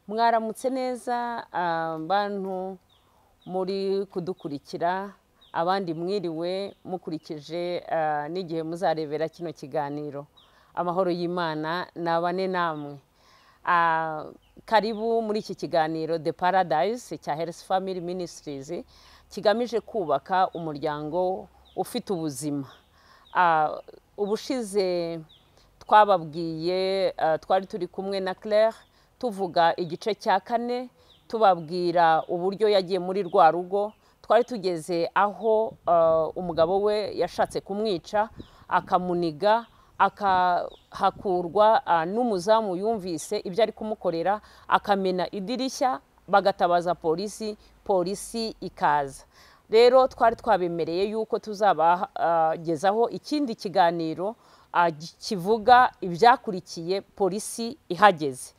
mwaramutse neza abantu muri kudukurikira abandi mwiriwe mukurikije n'igihe muzarebera kino kiganiro amahoro y'imana ni abane namwe karibu muri iki kiganiro the paradise cya health family ministries kigamije kubaka umuryango ufite ubuzima ubushize twababwiye twari turi kumwe na claire tuvuga igice cya kane tubabwira uburyo yagiye muri rwa rugo twari tugeze aho umugabo we yashatse kumwica akamuniga akahakurwa n'umuzamu yumvise ibyo ari kumukorera akamena idirishya bagatabaza polisi polisi ikaza rero twari twabemereye yuko tuzabagezaho ikindi kiganiro kivuga ibyakurikiye polisi ihageze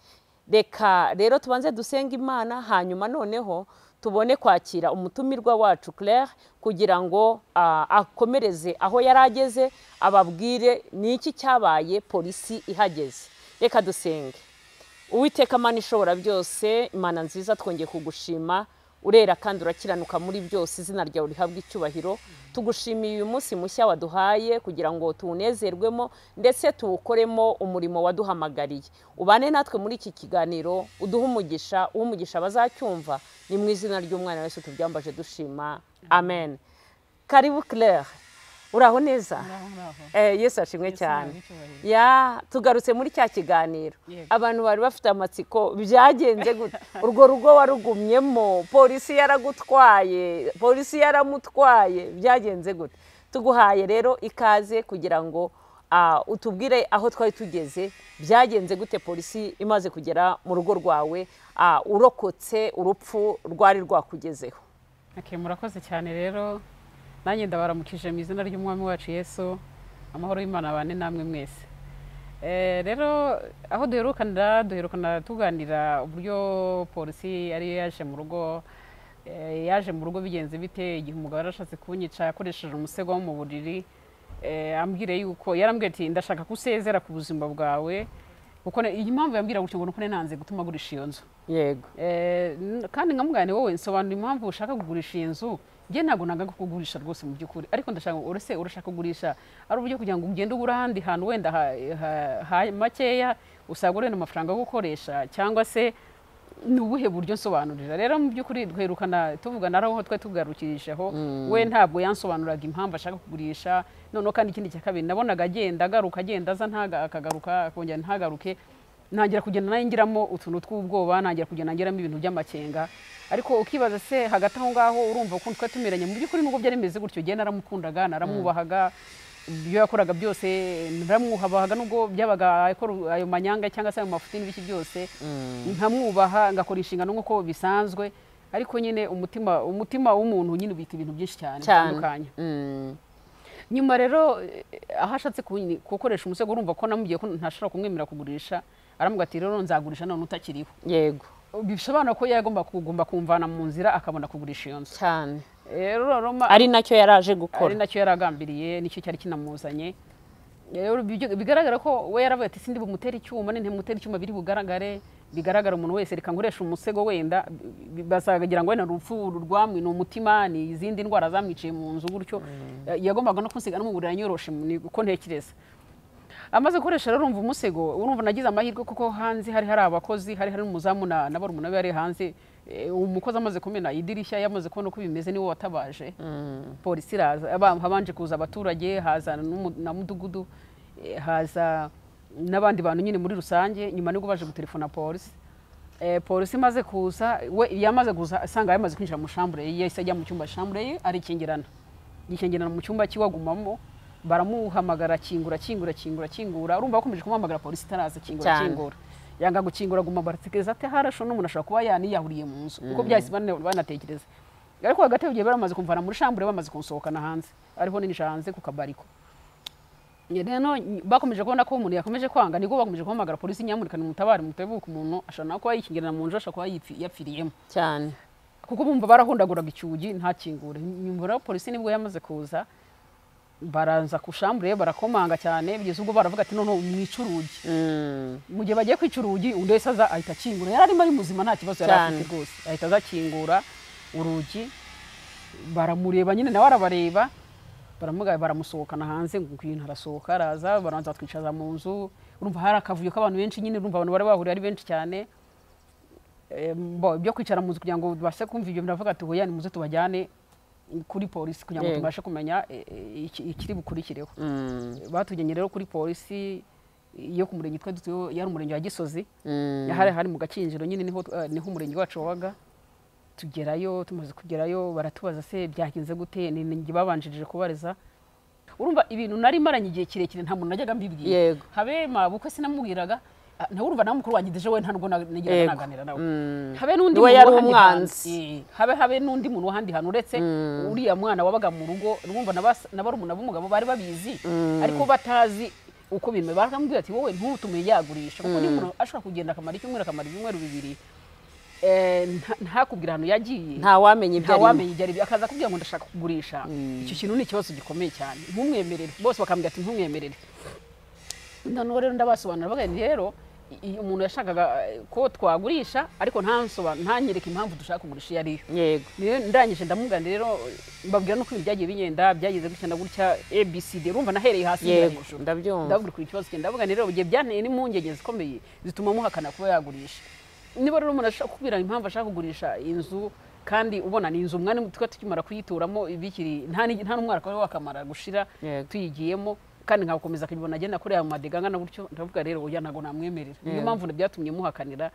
reka rero tubanze dusenga imana hanyuma noneho tubone kwakira umutumirwa wacu claire kugira ngo akomereze aho yari ageze ababwire ni iki cyabaye polisi ihageze reka dusenge uwiteka amana ishobora byose imana nziza twongeye kugushima urera kandi urakiranuka muri byose izina ryawe rihabwa icyubahiro tugushimiye uyu munsi mushya waduhaye kugira ngo tuwunezerwemo ndetse tuwukoremo umurimo waduhamagariye ubane natwe muri iki kiganiro uduhe umugisha umugisha bazacyumva ni mu izina ry'umwana wese tubyambaje dushima amen karibu claire uraho neza yesu ashimwe cyane tugarutse muri cya kiganiro abantu bari bafite amatsiko byagenze gutya urwo rugo warugumyemo polisi yaragutwaye polisi yaramutwaye byagenze gutya tuguhaye rero ikaze kugira ngo utubwire aho twari tugeze byagenze gute polisi imaze kugera mu rugo rwawe urokotse urupfu rwari rwakugezeho murakoze cyane rero nanjye ndabaramukije mu izina ry'umwami wacu yesu amahoro y'imana abane namwe mwese rero aho duherukanira duherukana tuganira uburyo polisi ariyo yaje mu rugo yaje mu rugo bigenze bite igihe umugabo yarashatse kunyica akoresheje umusego wo mu buriri ambwire yuko yarambwira ati ndashaka ko usezera ku buzima bwawe kuko iyi mpamvu yambwira gutya ngo nuko nanze gutuma agurisha iyo nzu yego kandi nkamugane wowe nsobanura impamvu ushaka kugurisha iyi nzu njye ntabwo nanga kugurisha rwose mu by'ukuri ariko ndashaka urese urashaka kugurisha ari uburyo kugira ngo ugende ugura ahandi hantu wenda makeya usagure amafaranga yo gukoresha cyangwa se ni ubuhe buryo nsobanurira rero mu by'ukuri duherukana tuvugana aho twari tugarukirijeho we ntabwo yansobanuraga impamvu ashaka kugurisha noneho kandi ikindi cya kabiri nabonaga agenda agaruka agenda aza akagaruka akongera ntagaruke ntangira kugenda nayingiramo utuntu tw'ubwoba ntangira kugenda nangiramo ibintu by'amakenga ariko ukibaza se hagati aho ngaho urumva ukuntu twari tumeranye mu by'ukuri nubwo byari bimeze gutyo ugenda naramukundaga naramwubahaga ibyo yakoraga byose naramwubahaga nubwo byabaga ayo manyanga cyangwa se ayo mafuti n'ibiki byose nkamwubaha ngakora inshingano nk'uko bisanzwe ariko nyine umutima umutima w'umuntu nyine ubita ibintu byinshi cyane bitandukanye nyuma rero aho ashatse gukoresha umusego urumva ko namugiye ko ntashobora kumwemerera kugurisha aramubwira ati rero nzagurisha none utakiriho yego bisobanura ko yagomba kugomba kumvana mu nzira akabona kugurisha iyo nzu cyane rero ari nacyo yari aje gukora ari nacyo yari agambiriye nicyo cyari kinamuzanye bigaragara ko we yaravuye ati sindi bumutere icyuma ni ntimutere icyuma biri bugaragare bigaragara umuntu wese reka nguresha umusego wenda bazagira ngo wenda urupfu rwamwe ni umutima ni izindi ndwara zamwiciye mu nzu gutyo yagombaga no kunsiga n'umuburira nyoroshe uko ntekereza amaze gukoresha rero urumva umusego urumva nagize amahirwe kuko hanze hari hari abakozi hari hari n'umuzamu na barumuna be yari hanze umukozi amaze kumena idirishya yamaze kubona uko bimeze niwe watabaje polisi iraza habanje kuza abaturage haza na mudugudu haza n'abandi bantu nyine muri rusange nyuma nibwo baje gutelefona polisi polisi imaze kuza we yamaze kuza asanga yamaze kwinjira mu shambure ye yahise ajya mu cyumba shambure ye arikingirana yikingirana mu cyumba kiwagumamo baramuhamagara kingura kingura kingura kingura urumva bakomeje kumuhamagara polisi itaraza kingura kingura yanga gukingura aguma baratekereza ati harasho n'umuntu ashobora kuba yaniyahuriye mu nzu kuko byahise banatekereza ariko hagati y'ugiye baramaze kumvana muri shambure bamaze kunsohokana hanze ariho ninjira hanze ku kabariko rero bakomeje kubona ko umuntu yakomeje kwanga nibwo bakomeje guhamagara polisi nyamurika nimutabare mutabuka umuntu ashobora no kuba yikingirana mu nzu ashobora kuba yapfiriyemo cyane kuko bumva barahundaguraga icyugi ntakingure nyuma rero polisi nibwo yamaze kuza baraza ku shambure barakomanga cyane bigeze ubwo baravuga ati none mwica urugi Mm. mu gihe bagiye kwica urugi undi wese aza ahita akingura yari arimo ari muzima nta kibazo yari Cyane. afite rwose ahita aza akingura urugi baramureba nyine nawe arabareba baramuga baramusohokana hanze ngo ngwino arasohoka araza barabanza batwicaza mu nzu urumva hari akavuyo k'abantu benshi nyine urumva abantu bari bahuriye ari benshi cyane Eh, bo- ibyo kwicara mu nzu kugira ngo tubashe kumva ibyo biravuga ati hoya nimuze tubajyane kuri polisi kugira ngo Yego. tubashe kumenya eh, eh, iki- ikiri bukurikireho Mm. batujyanye rero kuri polisi yo ku murenge twari dutuyeho yari umurenge wa gisozi Mm. hari hari mu gakinjiro nyine niho eh, niho umurenge wacu wabaga tugerayo tumaze kugerayo baratubaza se byagenze gute ni ninjye babanjirije kubariza urumva ibintu nari maranye igihe kirekire nta muntu najyaga mbibwira Yego. habema bukwe sinamubwiraga ah, nawe urumva nawe mukuru wanjye deje we nta nubwo na- nagiraga Yego. naganira nawe Mm. habe n'undi Niwe muntu yari w'ahandi umwanzi. hantu- eh, habe habe n'undi muntu w'ahandi hantu uretse uriya mwana wabaga mu rugo urumva na bas- na barumuna b'umugabo bari babizi ariko batazi uko bimeze baramubwira ati wowe ntutume yagurisha kuko niba umuntu ashobora kugenda akamara icyumweru akamara ibyumweru bibiri eh, nta- ntakubwira ahantu yagiye nta wamenya ibyo nta arimo wamenya ibyo aribyo akaza akubwira ngo ndashaka kugurisha icyo kintu ni ikibazo gikomeye cyane ntumwemerere bose bakamubwira ati ntumwemerere noneho rero ndabasobanurira bavuga nti rero i- iyo umuntu yashakaga eh, ko twagurisha ariko ntansoba- ntanyereke impamvu dushaka kumurisha iyo ariyo yego rero ndangije ndamugana rero mbabwira nuko ibintu byagiye bigenda byagize gutya na gutya abcd urumva nahereye hasi njya yego hejuru ndabyumva ndababwira kuri ikibazo cye ndavuga nti rero igihe byanteye n'impungenge zikomeye zituma muhakana kuba yagurisha niba rero umuntu ashaka kubwira impamvu ashaka kugurisha inzu kandi ubona ni inzu umwanya tuba tukimara kuyituramo bikiri nta ni- nta n'umwaka wari wakamara gushira Yego. tuyigiyemo kandi nkakomeza akabibona agenda kuri ayo madega angana gutyo ndavuga rero oya ntabwo namwemerera niyo Yego. mpamvu byatumye muhakanira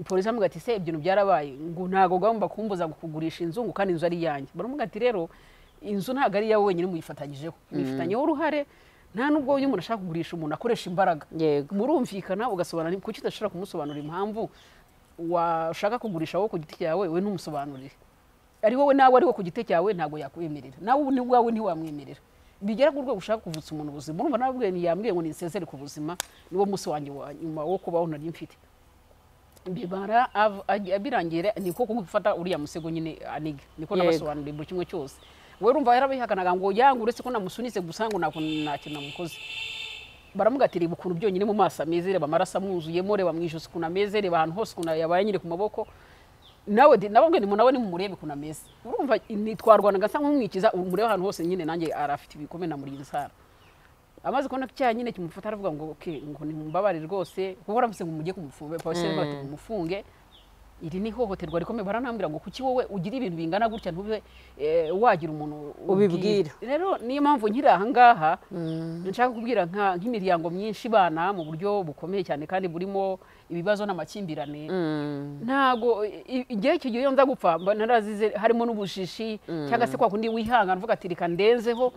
polisi aramubwira ati se ibyo bintu byarabaye ngo ntabwo ugomba kumbuza kugurisha inzu ngo kandi inzu ari iyanjye baramubwira ati rero inzu ntabwo ari iyawe wenyine muyifatanyijeho muyifatanyeho uruhare nta nubwo iyo umuntu ashaka kugurisha umuntu akoresha imbaraga yego murumvikana ugasobanura kuki udashobora kumusobanurira impamvu washaka kugurisha wowe ku giti cyawe we ntumusobanurire ari wowe nawe ari wo ku giti cyawe ntabwo yakwemerera nawe ni wawe ntiwamwemerera bigera ku rwego ushaka kuvutsa umuntu ubuzima urumva nawe ubwe yambwiye ngo nisezere ku buzima niwo munsi wanjye wa nyuma wo kubaho nari mfite bibara av- ag- birangira ni ko kumufata uriya musego nyine aniga niko Yego. nabasobanuriye buri kimwe cyose we rumva yarabihakanaga ngo yanga uretse ko namusunitse gusa ngo nta kuntu- nta kintu namukoze baramugatirira ukuntu byonyine mu maso ameze reba amaraso amwuzuyemo reba mu ijosi ukuntu ameze reba ahantu hose ukuntu yabaye nyine ku maboko nawe de- nababwe ni nawe nimumurebe ukuntu ameze urumva ni- twarwanaga asa nk'umwikiza umurebe ahantu hose nyine nanjye arafite ibikomere namurinze insara amaze kubona ko icyaha nyine kimufata aravuga ngo ok ngo nimumbabarire rwose kuko baravuze ngo mujye kumufunga polisi aravuga ati mumufunge iri ni ihohoterwa rikomeye baranambwira ngo kuki wowe ugira ibintu bingana gutya ntube eh, wagira umuntu Ubibwira. rero niyo mpamvu nkiri aha ngaha nshaka kubwira nka- nk'imiryango myinshi ibana mu buryo bukomeye cyane kandi burimo ibibazo n'amakimbirane Mm. ntago i- igihe icyo gihe iyo nza gupfa mba narazize harimo n'ubushishi cyangwa se kwa kundi wihangana uvuga ati reka ndenzeho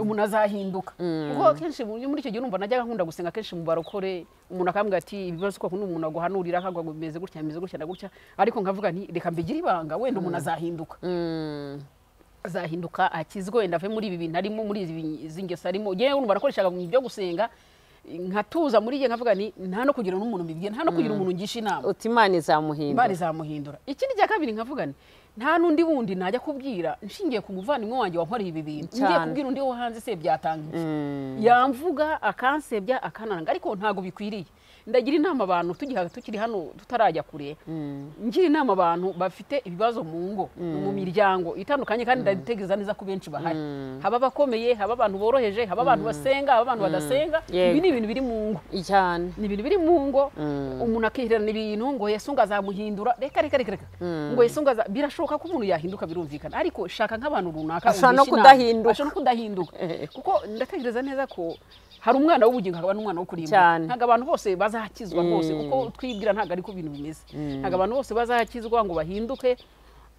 umuntu azahinduka kuko akenshi mu- muri icyo gihe urumva najyaga nkunda gusenga kenshi mu barokore umuntu akambwira ati ibibazo kwa kundi umuntu aguhanurira akagwa ngo bimeze gutya bimeze gutya na gutya ariko nkavuga nti reka mbigire ibanga wenda umuntu azahinduka Mm. azahinduka akizwe wenda ave muri ibi bintu arimo muri izi bi- izi ngeso arimo yewe urumva nakoreshaga mu byo gusenga nkatuza muri igihe nkavuga ni nta no kugira n'umuntu mbibwiye nta no kugira umuntu ngisha inama uti imana izamuhindura imana izamuhindura ikindi cya kabiri nkavuga nti nta n'undi wundi najya kubwira nshingiye ku muvandimwe wanjye wankoreye ibi bintu ngiye Cyane. kubwira undi wo hanze se byatanga iki? yamvuga akansebya akananga ariko ntabwo bikwiriye ndagira inama abantu tugiha- tukiri hano tutarajya kure ngira inama abantu bafite ibibazo mu ngo mu miryango itandukanye kandi ndabitegereza neza ko benshi bahari haba abakomeye haba abantu boroheje haba abantu basenga haba abantu badasenga Yego. ibi ni ibintu biri mu ngo cyane ni ibintu biri mu ngo umuntu akihererana ibintu ngo yesu ngo azamuhindura reka reka reka reka ngo yesu ngo aza birashoboka ko umuntu yahinduka birumvikana ariko shaka nk'abantu runaka Ashobora no ugisha inama. kudahinduka. ashobora no kudahinduka kuko ndatekereza neza ko hari umwana w'ubugingo hakaba n'umwana wo kurimbuka Cyane. ntabwo abantu bose bazakizwa rwose kuko twibwira ntabwo ariko ibintu bimeze ntabwo abantu bose bazakizwa ngo bahinduke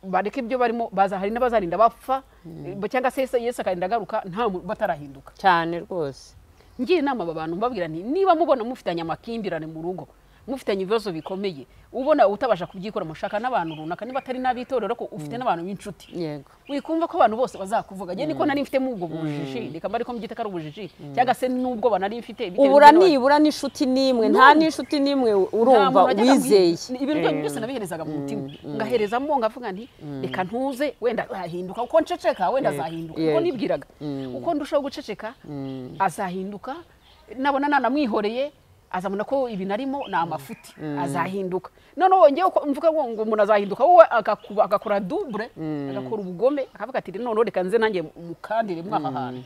bareke ibyo barimo baza hari n'abazarinda bapfa cyangwa se yesu akarinda agaruka nta mu- batarahinduka cyane rwose ngira inama aba bantu mbabwira nti niba mubona mufitanye amakimbirane mu rugo mufitanye ibibazo bikomeye ubona utabasha kubyikora mushaka n'abantu runaka niba atari n'ab'itorero ko ufite n'abantu b'inshuti yego wikumva ko abantu bose bazakuvuga njye niko nari mfite ubwo bujiji reka mba ariko mbyita ko ari ubujiji cyangwa se n'ubwo banari mfite bitewe ubura n'ibyo nibura n'inshuti n'imwe nta n'inshuti n'imwe urumva nta muntu wajyaga wizeye mu- ibintu byanyu byose nabiherezaga mu mutima ngaherezamo ngavuga nti reka ntuze wenda ahinduka uko nceceka wenda azahinduka uko yego. nibwiraga uko ndushaho guceceka azahinduka nabona nanamwihoreye azabona ko ibintu arimo ni amafuti azahinduka noneho ngewe uko mvuga ngo ngo umuntu azahinduka wowe agakuba- agakora dubure agakora ubugome akavuga ati noneho reka nze nanjye mukandire mwaha hantu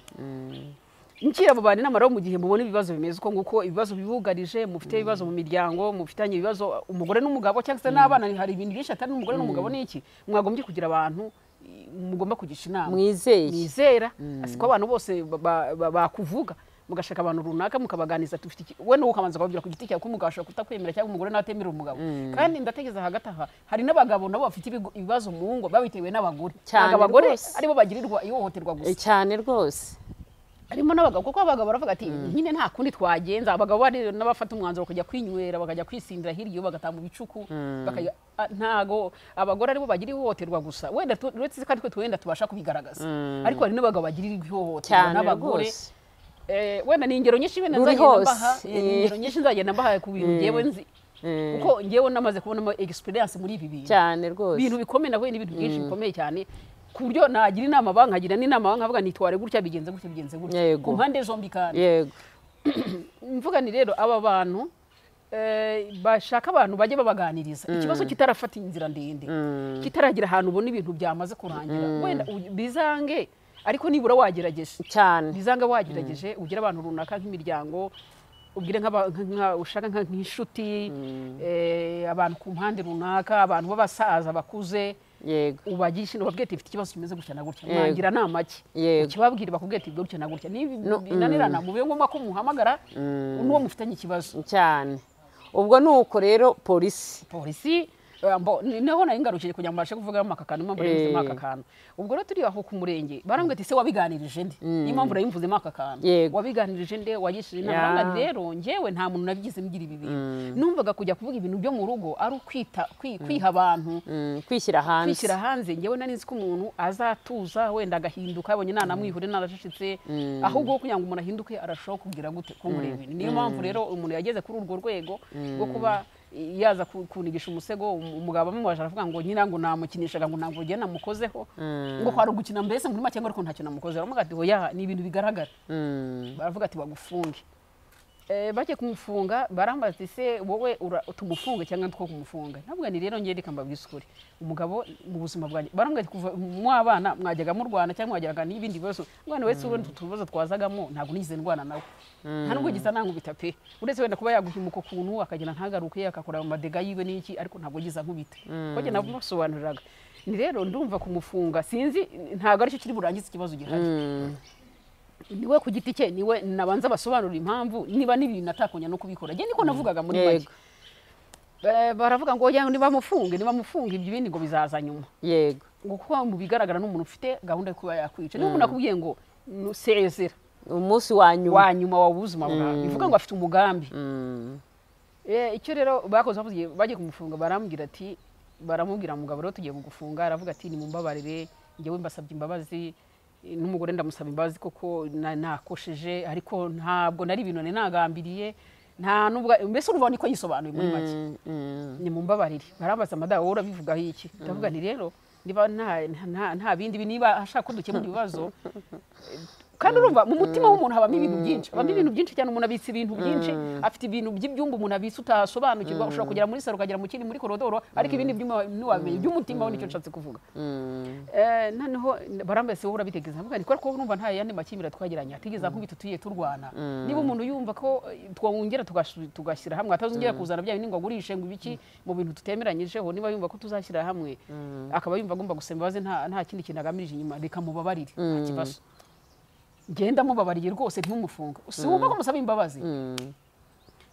nkira abo bantu inama rero mu gihe mubona ibibazo bimeze uko nguko ibibazo bibugarije mufite ibibazo mu miryango mufitanye ibibazo umugore n'umugabo cyangwa se n'abana hari ibintu byinshi atari n'umugore n'umugabo ni iki mwagombye kugira abantu i- mugomba kugisha inama mwizeye mwizera asiko abantu bose ba- ba- ba- bakuvuga mugashaka abantu runaka mukabaganiza tufite iki we nawe ukabanza kubabwira ku giti cyawe ko umugabo ashobora kutakwemera cyangwa umugore natemera umugabo kandi ndatekereza hagati aha hari n'abagabo nabo bafite ibigo- ibibazo mu ngo babitewe n'abagore Cyane ntabwo abagore rwose. aribo bagirirwa ihohoterwa gusa Eh, cyane rwose harimo n'abagabo kuko abagabo baravuga ati nyine nta kundi twagenza abagabo bari n'abafata umwanzuro bakajya kwinywera bakajya kwisindira hirya iyo bagataha mu bicuku bakajya a- ntago abagore aribo bagira ihohoterwa gusa wenda tu- uretse ko aritwe twenda tubasha kubigaragaza ariko hari n'abagabo bagira ihohoterwa cyane n'abagore rwose Eh, wenda ni ingero nyinshi wenda Ruri nzagenda hose, mbaha eh, ni eh. ingero nyinshi nzagenda mbaha ku bintu ngewe nzi Eh, kuko ngewe namaze kubonamo experience muri ibi bintu cyane rwose ibintu bikomeye nahuye n'ibintu byinshi bikomeye cyane ku buryo nagira inama bankagira n'inama bankavuga nitware gutya bigenze gutya bigenze gutya Yego. ku mpande zombi kandi yego mvuga ni rero aba bantu eh, bashaka abantu bajye babaganiriza ikibazo kitarafata inzira ndende kitaragira ahantu ubona ibintu byamaze kurangira wenda u- bizange ariko nibura wagerageje cyane bizanga wagerageje ugire abantu runaka nk'imiryango ubwire nk'aba- nka- nka- ushaka nka- nk'inshuti eh, abantu ku mpande runaka abantu b'abasaza bakuze yego ubagisha ubabwira ati mfite ikibazo kimeze gutya na gutya Yego. mwangira ni amaki Yego. ukibabwira bakubwira ati gutya na gutya niba binanirana mu bihe ngombwa ko muhamagara n'uwo mufitanye ikibazo cyane ubwo ni uko rero polisi polisi eh, mbo- ni- neho nari ngarukije kugira ngo mbashe kuvuga mpaka akantu impamvu nari mvuzemo Eh. aka kantu ubwo rero turi aho ku murenge barambwira ati se wabiganirije nde niyo mpamvu nari mvuzemo aka kantu Yego. wabiganirije nde wagishije inama Ya. Barambwira ati, rero njyewe nta muntu nabigize mbigira ibi bintu numvaga kujya kuvuga ibintu byo mu rugo ari ukwita kwi- kwiha abantu Mm, kwishyira hanze kwishyira hanze ngewe nari nzi ko umuntu azatuza wenda agahinduka abonye nanamwihure naracecetse ahubwo wo kugira ngo umuntu ahinduke arashobora kugira gute kunkureba ibintu niyo mpamvu rero umuntu yageze kuri urwo rwego rwo kuba yaza ku- kunigisha umusego um- umugabo amubaje aravuga ngo nyina ngo namukinishaga ngo ntabwo ugenda namukozeho ngo kwari ugukina mbese muri make ngo ariko ntacyo namukozeho aravuga ati oya ni ibintu bigaragara Mm, baravuga ati bagufunge Eh, bagiye kumufunga barambaza ati se wowe ura- tumufunge cyangwa two kumufunga ntabwo ni rero ngiye reka mbabwire ukuri umugabo mu buzima bwanjye barambwira ati kuva mwabana mwajyaga murwana cyangwa mwajyaga n'ibindi bibazo mwana wese ubundi utubazo twazagamo ntabwo nigeze ndwana nawe nta nubwo giza nankubita pe uretse wenda kuba yaguhimuka ukuntu akagenda ntagaruke agakora amadega yiwe n'iki ariko ntabwo giza nkubita kuko njye nabwo nasobanuriraga ni rero ndumva kumufunga sinzi ntabwo aricyo kiri burangize ikibazo gihari mm, niwe ku giti cye niwe nabanza basobanura impamvu niba n'ibintu atakonya no kubikora njye niko navugaga muri make yego Eh, baravuga ngo oya nibamufunge nibamufunge ibyo bindi ngo bizaza nyuma yego ngo kuko mu bigaragara n'umuntu ufite gahunda yo kuba yakwica niba umuntu akubwiye ngo nusezera umunsi wa nyuma wa nyuma wa buzima bwawe bivuga ngo afite umugambi Mm, Eh, icyo rero bakoze bavuze bagiye kumufunga barambwira ati baramubwira mugabo rero tugiye kugufunga aravuga ati nimumbabarire njyewe mbasabye imbabazi eh, n'umugore ndamusaba imbabazi kuko na- nakosheje ariko ntabwo nari ibintu nari nagambiriye nta nubwo mbese urumva niko yisobanuye muri make mm, mm, nimumbabarire barambaza madamu wowe urabivugaho iki ndavuga ni rero niba nta- nta- nta bindi bi- niba ashaka ko dukemura ibibazo eh, kandi urumva mu mutima w'umuntu habamo ibintu byinshi habamo ibintu byinshi cyane umuntu abitse ibintu byinshi afite ibintu by'ibyumba umuntu abitse utasobanukirwa ushobora kugera muri saro ukagera mu kindi muri korodoro ariko ibindi byuma ntiwamenya iby'umutima we nicyo nshatse kuvuga mm, Eh, noneho barambaye se wowe urabitegeza mvuga nti kuko numva nta yandi makimbira twagiranye atigeze akubita tugiye turwana niba umuntu yumva ko eh, twongera tugash- tugashyira hamwe atazongera kuzana bya bindi ngo agurishe ngo ibiki mu bintu tutemeranyijeho niba yumva ko tuzashyira hamwe akaba yumva agomba gusaba imbabazi nta nta kindi kintu agamije inyuma reka mubabarire nta kibazo genda mubabariye rwose ntumufunge si wumva ko musaba imbabazi mm,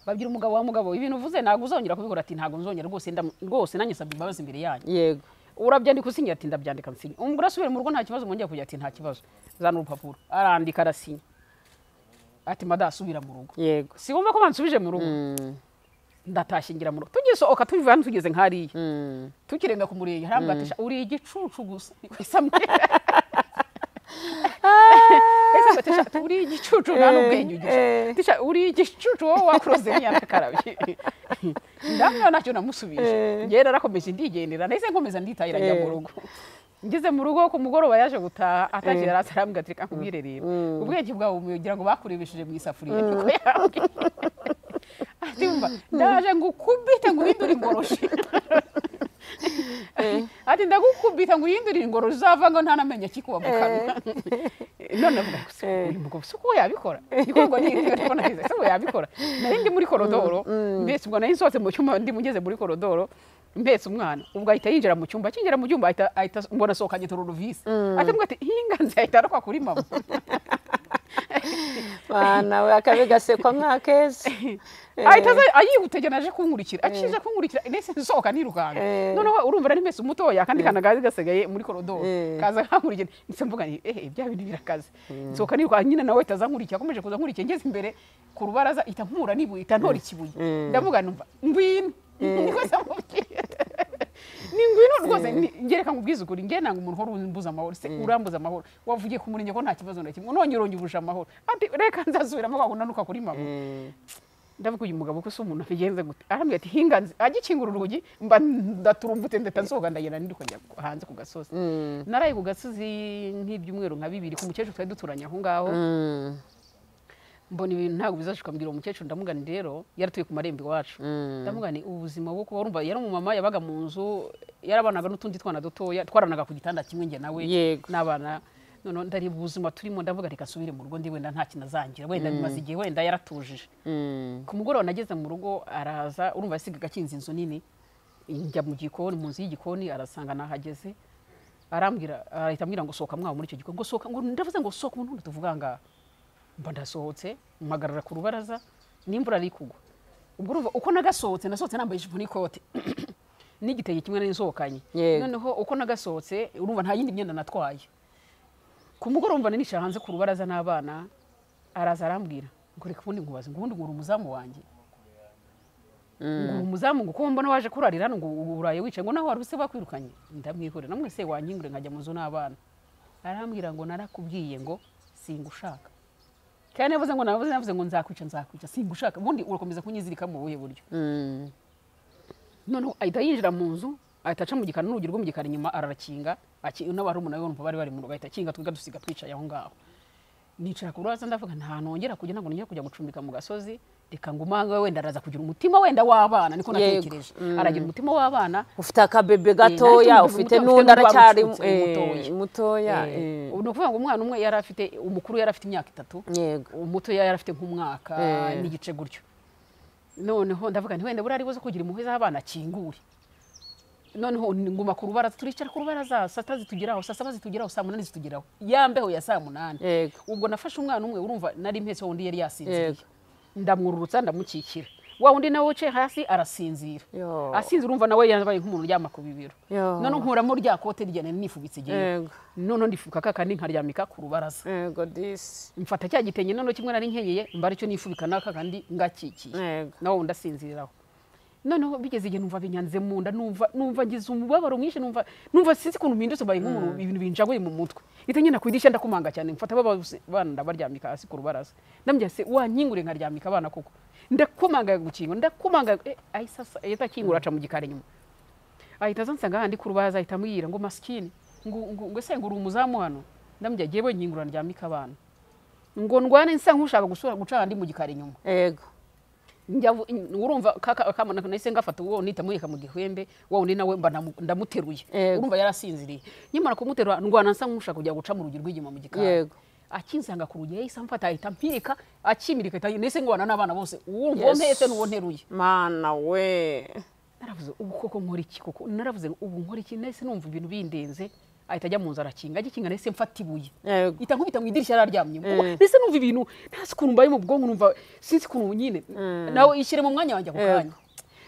babwira umugabo wa mugabo ibintu uvuze ntabwo uzongera kubikora ati ntabwo nzongera rwose ndam- rwose nanjye nsabye imbabazi imbere yanyu yego urabyandika usinya ati ndabyandika nsinya umugore asubira mu rugo nta kibazo mwongera kujya ati nta kibazo zana urupapuro arandika arasinya ati mada asubira mu rugo yego si wumva ko bansubije mu rugo Mm, ndatashye ngira mu rugo tugisohoka tubiva hano tugeze nk'hariya tukirenga ku murenge ntabwo atisha uri igicucu gusa niko isamye ese ngo tisha uri igicucu nta n'ubwenyugije tisha uri igicucu wowe wakuroze nk'iyanakarabye ndamwira ntacyo namusubije njyewe narakomeje ndigendera nahise nkomeza nditahira njya mu rugo ngeze mu rugo ku mugoroba yaje gutaha atagiye yari arambwira ati reka nkubwire rero ubwenge bwawe umugira ngo bakurebesheje mu isafuriya niko yambwiye ati umva ndaje ngukubite ngo uhindure ingoroshi ati ndagukubita ngo uhindurire ingoro uzava ngo nta namenye akikuba mu kanwa none avuga ngo "Se, uyu mugabo se uko yabikora igikorwa ni iri ariko nagize se uko yabikora nari ndi muri korodoro mbese ubwo nari nsohotse mu cyumba ndi mugeze muri korodoro mbese umwana ubwo ahita yinjira mu cyumba akinjira mu cyumba ahita ahita mbona asohokanye tururuvisi ati mbwa ati inganzi ahita arokwa kuri mama bana we akabi gasekwa nk'akeza ahita aza ayihutegera aje kunkurikira akije kunkurikira ndetse nsohoka nirukanka Eh. noneho urumva ari mbese umutoya kandi kana gazi gasigaye muri korodoro kaza kankurikira ndetse mvuga nti ehe bya bintu birakaze nsohoka nirukanka nyine nawe ahita aza nkurikira akomeje kuza nkurikira ngeze imbere ku rubaraza ihita nkura n'ibuye ihita ntora ikibuye ndavuga numva ngwino niko zamubwira ni ngwino rwose ni- ngereka nkubwize ukuri ngewe nanga umuntu uhora umbuza amahoro se urambuza amahoro wavugiye ku murenge ko nta kibazo na kimwe none urongibuje amahoro ati reka nzasubiramo wagunanuka kuri mama ndavuga uyu mugabo ko se umuntu abigenze gute arambwira ati hinganze agikingura urugi mba ndaturumbutse ndeta nsohoka ndagenda ndiruka njya hanze ku gasozi naraye ku gasozi nk'ibyumweru nka bibiri ku mukecuru twari duturanye aho ngaho mbona ibintu ntabwo bizashoboka mbwira uwo mukecuru ndamugana rero yaratuye ku marembo iwacu ndamugana ubuzima bwo kuba urumva yari umumama yabaga mu nzu yarabanaga n'utundi twana dutoya twaranaga ku gitanda kimwe njye nawe Yego. n'abana noneho ndareba ubuzima turimo ndavuga reka asubire mu rugo ndi wenda nta kintu azangira wenda bimaze igihe wenda yaratujije ku mugoroba nageze mu rugo araza urumva yasigaga akinze inzu nini njya mu gikoni mu nzu y'igikoni arasanga nahageze arambwira arahita ambwira ngo sohoka mwawe muri icyo gikoni ngo sohoka ngo ndavuze ngo sohoka umuntu ntundi tuvuga ngaha mba ndasohotse mpagarara ku rubaraza n'imvura ari kugwa ubwo urumva uko nagasohotse nasohotse nambaye ijipo n'ikote n'igitenge kimwe nari nsohokanye Yego. noneho uko nagasohotse urumva nta yindi myenda natwaye ku mugoroba nicara hanze ku rubaraza n'abana araza arambwira ngo reka ubundi nkubaze ngo ubundi ngura umuzamu wanjye ngura umuzamu ngo kuko mbona waje kurarira hano ngo uraye wicaye ngo naho wari use bakwirukanye ndamwihorera namwe se wanyingure nkajya mu nzu n'abana arambwira ngo narakubwiye ngo singushaka kandi navuze ngo navuze navuze ngo nzakwica nzakwica singushaka ubundi urakomeza kunyizirika mu buhe buryo noneho ahita yinjira mu nzu ahita aca mu gikari n'urugi rwo mu gikari inyuma ararakinga aki- n'abarumuna be bumva bari bari mu rugo ahita akinga twiga dusiga twicaye aho ngaho nicara ku rubaraza ndavuga nta nongera kujya ntabwo nongera kujya gucumbika mu gasozi reka ngo umange wenda araza kugira umutima wenda w'abana niko Yego. natekereje aragira umutima w'abana ufite akabebe Eh, gatoya nahise ufite mvuga ngo n'undi ufite n'urwa aracyari rucutse, eh, mutoya. mutoya eh. Eh, ni ukuvuga ngo umwana umwe yari afite umukuru yari afite imyaka itatu yego umuto yari afite nk'umwaka Eh. n'igice gutyo noneho ndavuga nti wenda buriya ari buze kugira impuhwe z'abana akingure noneho nguma ku rubaraza turicara ku rubaraza saa sita zitugeraho saa saba zitugeraho saa munani zitugeraho yambeho ya saa munani Yego. ubwo nafashe umwana umwe urumva nari mpetse wundi yari yasinziriye Yego. ndamwururutsa ndamukikira wa wundi nawe wicaye hasi arasinzira Yo. asinzira urumva nawe yabaye nk'umuntu uryama ku bibero Yo. noneho nkuramo rya kote rya nari nifubitse igihe Yego. noneho ndifuka ka kandi nkaryamika ku rubaraza yego disi mfata cya gitenge noneho kimwe nari nkenyeye mbara icyo nifubika n'aka kandi ngakikiye Yego. nawe wundi asinziriraho noneho bigeze igihe numva binyanze mu nda numva numva ngize umubabaro mwinshi numva numva sinzi ukuntu mpindutse mbaye nk'umuntu ibintu binjaguye mu mutwe ita nyina ku idirishya ndakumanga cyane mfata babose bana ndabaryamika hasi ku rubaraza ndambwira se wanyingure nkaryamika abana koko ndakumanga gukinga ndakumanga eh, ahise asa- ahita akingura aca mu gikari nyuma ahita azansanga handi ku rubaraza ahita ambwira ngo masikini ngo ngo- ngo se ngo uri umuzamu hano ndambwira agiye we nyingura ndyamika abana ngo ndwane nsa nk'ushaka gusura guca ahandi mu gikari nyuma yego njya vu- in- urumva kaka- kamana nahise ngafata uwo nita murika mu gihembe wa wundi nawe mba ndamu- ndamuteruye Yego. urumva yarasinziriye nyamara kumuterura ndwana nsa nk'ushaka kujya guca mu rugi rw'inyuma mu gikari Yego. akinsanga ku rugi yahise amfata ahita mpirika akimirika ahita- nahise ngwana n'abana bose uwo Yesu. mpetse n'uwo nteruye mana we naravuze ubu koko nkora iki koko naravuze ngo ubu nkora iki nahise numva ibintu bindenze ahita ajya mu nzu arakinga agikinga nahise mfata ibuye yego ita nkubita mu idirishya yararyamye kuko Mm. ndetse numva ibintu ntazi ukuntu mbaye mu bwonko numva sinzi ukuntu nyine nawe ishyire mu mwanya wanjye ako Yego. kanya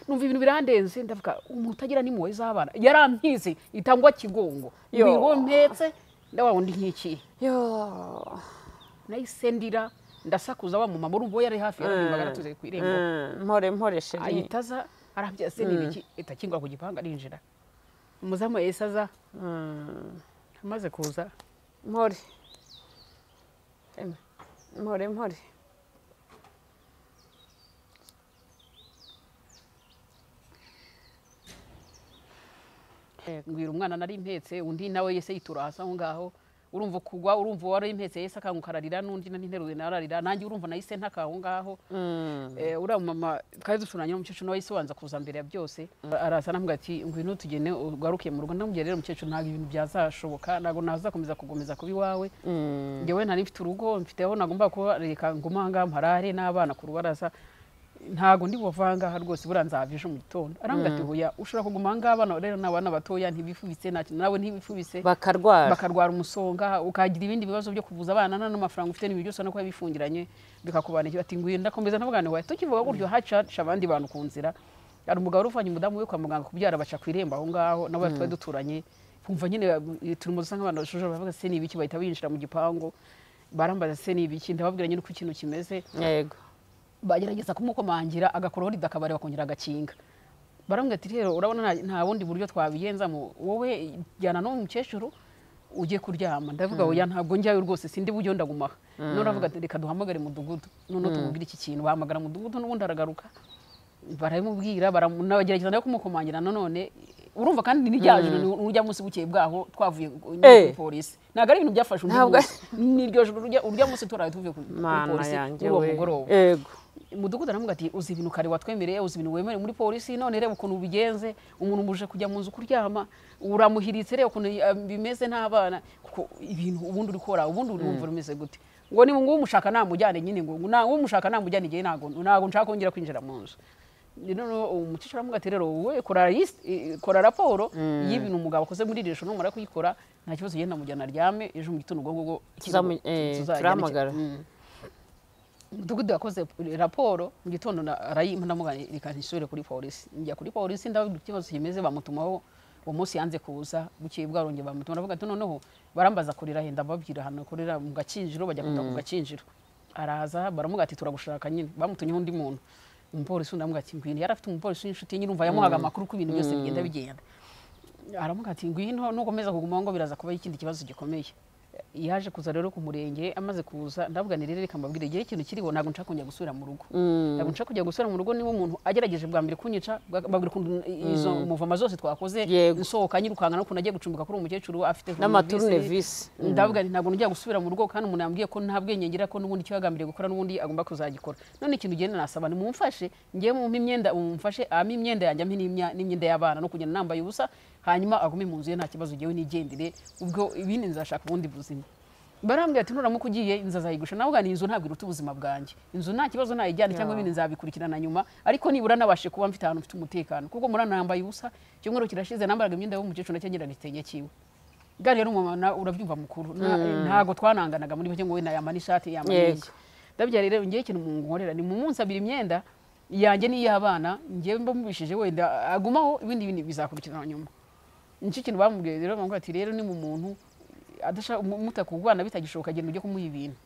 numva ibintu birandenze ndavuga umuntu utagira n'impuhwe z'abana yarampize itangwa kigongo Yo. ngo mpetse ndawa undi nk'ikihe yo nahise ndira ndasakuza wa mumama urumva we yari hafi yararirimbaga natuze ku irembo mpore mpore sheri ahita aza arambya se ni iki ahita akingura ku gipanga arinjira umuzamu yahise aza Mm, amaze kuza mpore Em, mpore mpore ngwira umwana nari impetse undi nawe yese yitura hasi aho ngaho urumva kugwa urumva uwari impetse yese akanguka ararira n'undi nari nteruye nawe ararira nanjye urumva nahise ntaka aho ngaho Mm, Eh, uriya mama twari ducuranye n'umukecuru nawe yise wanza kuza mbere ya byose araza anambwira ati ngwino tugene ugaruke mu rugo ndamubwira rero mukecuru ntabwo ibintu byazashoboka ntabwo nazakomeza kugomeza kuba iwawe mm, njyewe nari mfite urugo mfite aho nagomba kuba reka ngume aha ngaha mparare n'abana ku rubaraza ntabwo ndi buvanga aha rwose buriya nzava ejo mu gitondo arambwira ati hoya ushobora kuguma aha ngaha abana rero ni abana batoya ntibifubitse nta kintu nawe ntibifubitse bakarwara bakarwara umusonga ukagira ibindi bibazo byo kuvuza abana nta n'amafaranga ufite n'ibintu byose no kuba bifungiranye bikakubanira bati ngwino ndakomeza ntabwana wawe tukivuga gutyo hacaca abandi bantu ku nzira hari umugabo wari uvanye umudamu we kwa muganga kubyara baca ku irembo aho ngaho nabo twari duturanye kumva nyine eh, turi mu dusa nk'abantu bashuje bavuga se ni ibiki bahita binjira mu gipangu barambaza se ni ibiki ndababwira nyine uko ikintu kimeze yego bagerageza kumukomangira agakoraho rida akabari bakongera agakinga barambwira ati rero urabona nta- nta bundi buryo twabigenzamo wowe jyana n'uwo mukecuru ugiye kuryama ndavuga oya ntabwo njyayo rwose sindi bujyo ndaguma aha none uravuga ati reka duhamagare mudugudu none tumubwire iki kintu bahamagara mudugudu n'ubundi aragaruka barabimubwira baramu- nabagerageza nawe kumukomangira nanone urumva kandi ni rya joro ni urya munsi bukeye bwaho twavuye ku- Eh. kuri polisi ntabwo ari ibintu byafashe undi Ntabwo ari- munsi ni iryo joro urya- urya munsi turaye tuvuye ku- kuri mana polisi yanjye kuri uwo we mugoroba yego umudugudu aramubwira ati uzi ibintu kare watwemereye uzi ibintu wemerewe muri polisi none reba ukuntu ubigenze umuntu muje kujya mu nzu kuryama uramuhiritse reba ukuntu ah, bimeze n'abana kuko ibintu ubundi uri kora ubundi uri wumva rumeze gute ngo niba nguwo umushaka namujyane nyine ngo nta- umushaka namujyane igihe ntabwo ntabwo nshaka kongera kwinjira mu nzu noneho umukecuru aramubwira ati rero wowe kora list- eh, kora raporo y'ibintu umugabo akoze muri iri joro numara kuyikora nta kibazo yenda mujyana aryame ejo mu gitondo ubwo ngubwo Tuzamu- eh, tuzajyane- turahamagara. Mm umudugudu yakoze raporo mu gitondo na- arayimpa ndamugana reka ntisubire kuri polisi njya kuri polisi ndabona ikibazo kimeze bamutumaho uwo munsi yanze kuza bukeye bwarongeye bamutuma aravuga ati noneho barambaza kurira henda babwira ahantu akorera mu gakinjiro bajya kuta ku gakinjiro araza baramuga ati turagushaka nyine bamutumyeho undi muntu umupolisi undi aramubwira ati ngwino yari afite umupolisi w'inshuti nyirumva yamuhaga amakuru ko ibintu byose bigenda bigenda aramuga ati ngwino nukomeza kugumaho ngo biraza kuba ikindi kibazo gikomeye yaje kuza rero ku murenge amaze kuza ndavuganira rero reka mbabwire igihe ikintu kiriho ntabwo nshaka kongera gusubira mu rugo ntabwo nshaka kujya gusubira mu rugo niba umuntu agerageje bwa mbere kunyica bwa- mbabwira ukuntu izo muvoma zose twakoze Yego. nsohoka nyirukanga n'ukuntu agiye gucumbika kuri uwo mukecuru afite n'amaturunevisi ndavuga nti ntabwo njya gusubira mu rugo kandi umuntu yambwiye ko nta bwenge ngira ko n'ubundi icyo yagambiriye gukora n'ubundi agomba kuzagikora none ikintu ugenda nasaba nimumfashe ngewe mumpe imyenda mumfashe ampe imyenda yanjye ampe n'imya- n'imyenda y'abana no kugenda nambaye ubusa hanyuma agume mu nzu ye nta kibazo ngewe nigendere ubwo ibindi nzashaka ubundi buzima barambwira ati nuramuka ugiye inzu azayigusha nawe ugana inzu ntabwo iruta ubuzima bwanjye inzu nta kibazo ntayijyane cyangwa ibindi nzabikurikirana nyuma ariko nibura nabashe kuba mfite ahantu mfite umutekano kuko murana nambaye ubusa icyumweru kirashize nambaraga imyenda y'umukecuru nacyo ngira n'igitenge cyiwe gari rero umumama urabyumva mukuru Nta- ntago twananganaga muri bake ngo we nayamana ishati yamana Yego. iki ndabya rero ngewe ikintu munkorera ni mumunsabira imyenda yanjye n'iy'abana ngewe mba mubishije wenda agumaho ibindi bintu bizakurikirana nyuma nicyo kintu bamubwiye rero bamubwira ati rero ni mu muntu adashaka mutakugwana bitagishoboka agenda ujye kumuha ibintu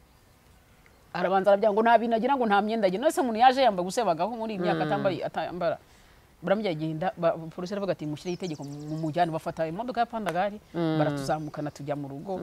arabanza arabyanga ngo nta bintu agira ngo nta myenda agira nose umuntu yaje yamba gusebagaho muri iyi myaka atambaye atambara baramujya agenda ba- polisi aravuga ati mushyireho itegeko mu- mumujyane bafata imodoka ya pandagari baratuzamukana tujya mu rugo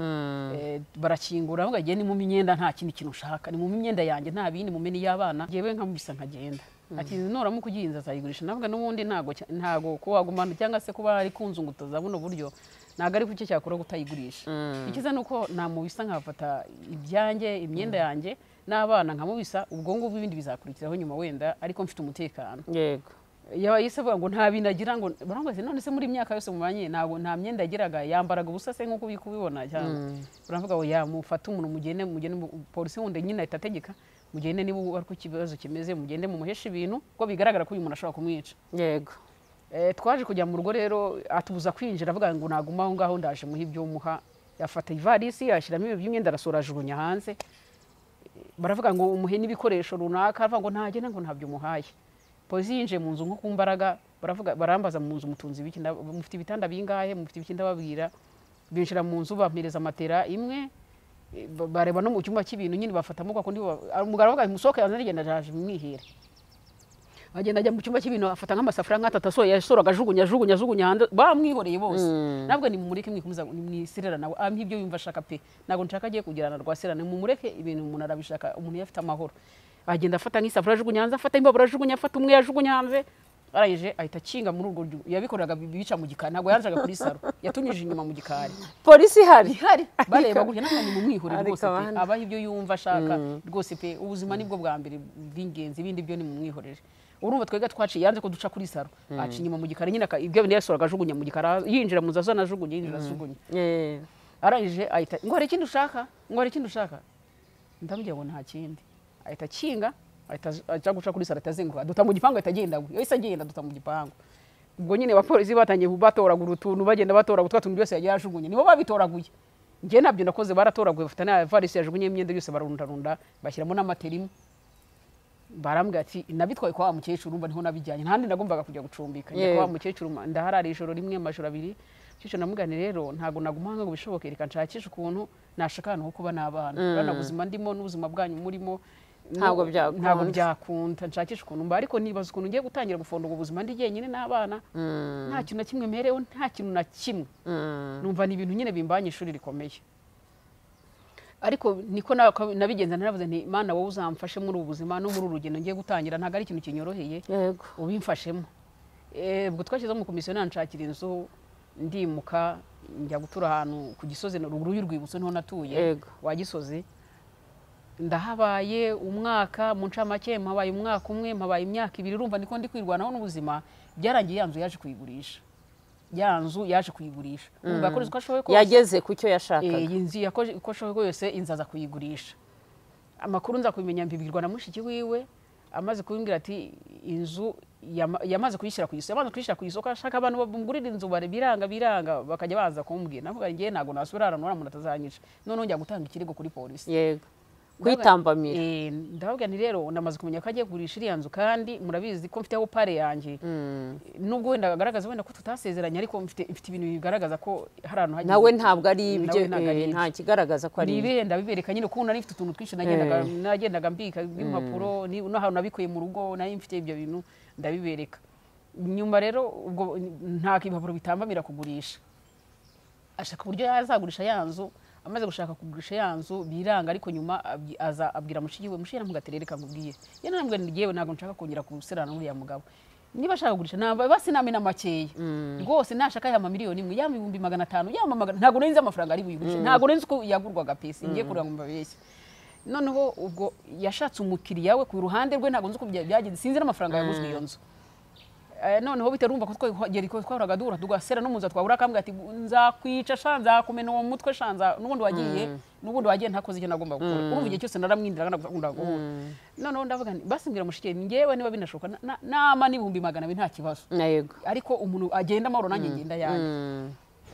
Eh, barakingura aravuga agiye ni mu myenda nta kindi kintu ushaka ni mu myenda yanjye nta bindi mu meni y'abana yewe nkamubisa nkagenda ati nuramuka ugiye inzu azayigurisha navuga n'ubundi ntago cya- ntago kuba wagumana cyangwa se kuba ari kunzungutoza buno buryo ntabwo ari kucyo cyakora kutayigurisha ikiza ni uko namubisa nkafata ibyanjye imyenda yanjye n'abana nkamubisa ubwo ngubwo ibindi bizakurikiraho nyuma wenda ariko mfite umutekano yego yaba yise avuga ngo nta bintu agira ngo baramubaza ati, none se muri imyaka yose mubanye ntabwo nta myenda yagiraga yambaraga ubusa se nk'uko uri kubibona cyangwa baravuga ngo yamufata umuntu mugende mugende mu- polisi wundi nyine ahita ategeka mugende niba ari ko ikibazo kimeze mugende mumuheshe ibintu kuko bigaragara ko uyu muntu ashobora kumwica yego Eh, twaje kujya mu rugo rero atubuza kwinjira avuga ngo naguma aho ngaho ndaje muha ibyo muha yafata ivarisi yashyiramo ibintu by'imyenda arasohora ajugunya hanze baravuga ngo umuhe n'ibikoresho runaka aravuga ngo ntagenda ngo ntabyo muhaye polisi yinjiye mu nzu nko ku mbaraga baravuga barambaza mu nzu mutunzi ibiki nda- mufite ibitanda bingahe mufite ibiki ndababwira binjira mu nzu bampereza matera imwe eh, ba- bareba no mu cyumba cy'ibintu nyine bafatamo kwa kundi ba- ah, umugabo aravuga ati musohoke yanzane igenda ndaje mwihera agenda ajya mu cyumba cy'ibintu afata nk'amasafuriya nk'atatu asohoye yasoraga ajugunya ajugunya ajugunya hanze bamwihoreye bose nabwo nimumureke mwikomeza mwisirera nawe ah nk'ibyo yumva ashaka pe ntabwo nshaka agiye kugirana rwasirana mumureke ibintu umuntu arabishaka umuntu iyo afite amahoro agenda afata nk'isafuriya ajugunya hanze afata imbabura ajugunya afata umwe yajugunya hanze arangije ahita akinga muri urwo ryu- yabikoraga bi- bica mu gikari ntabwo yanzaga kuri saro yatunyije inyuma mu gikari polisi ihari ihari bareba gutya ntabwo mumwihurire ariko rwose pe bana. abaho ibyo yumva ashaka rwose pe ubuzima nibwo bwa mbere bw'ingenzi ibindi byo ni mumwihorere urumva twega twaciye yanze ko duca kuri saro aca inyuma mu gikari nyine aka- ibyo bintu yasoraga ajugunya mu gikari aha- yinjira mu nzu azana ajugunya yinjira ajugunya Eh, arangije ahita ngo hari ikindi ushaka ngo hari ikindi ushaka ndamubwira ngo nta kindi ahita akinga ahita aj- ajya guca kuri saro ahita azenguruka duta mu gipangu ahita agenda we yahise agenda duta mu gipangu ubwo nyine abapolisi batangiye batoragura utuntu bagenda batoragura twa tuntu byose yagiye yajugunye nibo babitoraguye njye nabyo nakoze baratoraguye bafite n'avarise yajugunye imyenda yose bararundarunda bashyiramo n'amatera imwe barambwira ati nabitwaye kwa wa mukecuru mba niho nabijyanye ntandi nagombaga kujya gucumbika njya Yego. kwa wa mukecuru ma- ndaharara ijoro rimwe amajoro abiri mukecuru namugane rero ntabwo naguma hano ngo bishoboke reka nshakishe ukuntu nashaka ahantu ho kuba n'abana urabona ubuzima ndimo n'ubuzima bwanyu murimo Ntabwo nu- byakunda. ntabwo byakunda nshakishe ukuntu mba ariko nibaza ukuntu ngiye gutangira gufunga ubu buzima ndi jyenyine n'abana nta kintu na kimwe mperewe nta kintu na kimwe mm. numva ni ibintu nyine bimbanye ishuri rikomeye ariko niko na- ko nabigenza naravuze nti mana wowe uzamfashe muri ubu buzima no muri uru rugendo ngiye gutangira ntabwo ari ikintu kinyoroheye yego ubimfashemo Eh, ubwo twashyizeho umukomisiyoneri nshakira inzu ndimuka njya gutura ahantu ku gisozi ruguru y'urwibutso niho natuye Yego. wa gisozi ndahabaye umwaka mu ncamake mpabaye umwaka umwe mpabaye imyaka ibiri urumva niko ndi kwirwanaho n'ubuzima byarangiye ya nzu yaje kuyigurisha ya nzu yaje kuyigurisha umva yakoze uko ashoboye kose yageze ku cyo Eh, yashakaga iyi nzu yakoze uko ashoboye kose inzu aza kuyigurisha amakuru nza kubimenya mbibwirwa na mushiki wiwe amaze kubimbwira ati inzu yama- yamaze kuyishyira ku isoko yamaze kuyishyira ku isoko ashaka abantu bamugurira inzu bare biranga biranga bakajya baza kumbwira navuga ngewe ntabwo nasubira ahantu uriya muntu atazanyisha noneho njya gutanga ikirego kuri polisi yego kwitambamira Eh, ndavuga nti rero namaze kumenya ko agiye kugurisha iriya nzu kandi murabizi ko mfiteho pare yanjye nubwo wenda agaragaza wenda ko tutasezeranye ariko mfite mfite ibintu bigaragaza ko hari ahantu hagiye- nawe ntabwo ari ibyo Nawe ntabwo ari eh, ibyo. nta kigaragaza ko ari ibyo nibenda bibereka nyine kuko nari mfite utuntu twinshi nagendaga nagendaga mbika impapuro ni n'ahantu nabikuye mu rugo nari mfite ibyo bintu ndabibereka nyuma rero ubwo nta ibipapuro bitambamira kugurisha ashaka uburyo yazagurisha ya nzu amaze gushaka kugurisha ya nzu biranga ariko nyuma abyi- aza abwira mushiki we mushiki naramugatera reka nkubwiye ye naramubwira nti yewe ntabwo nshaka kongera gusirana n'uriya mugabo niba ashaka kugurisha naba basi namena makeya rwose nashaka ya mamiliyoni imwe yaba ibihumbi magana atanu yaba magana ntabwo nari nzi amafaranga ari buyigurishe ntabwo nari nzi uko yagurwaga pesi ngiye kureba ngo mbabeshye noneho ubwo yashatse umukiriya we ku ruhande rwe ntabwo nzi uko bya- byagenze sinzi n'amafaranga yaguzwe iyo nzu Eh, noneho bitarumva ko twagera ko twahoraga duhura tugasera n'umuza twahura akambwira ati nzakwica sha nzakumena uwo mutwe sha nza n'ubundi wagiye n'ubundi wagiye ntakoze icyo nagomba gukora urumva igihe cyose naramwindiraga nagakunda guhura noneho ndavuga nti basi mbwira mushike njyewe niba binashoboka na- na- nama n'ibihumbi magana abiri nta kibazo Na yego ariko umuntu agenda amahoro nanjye ngenda yanjye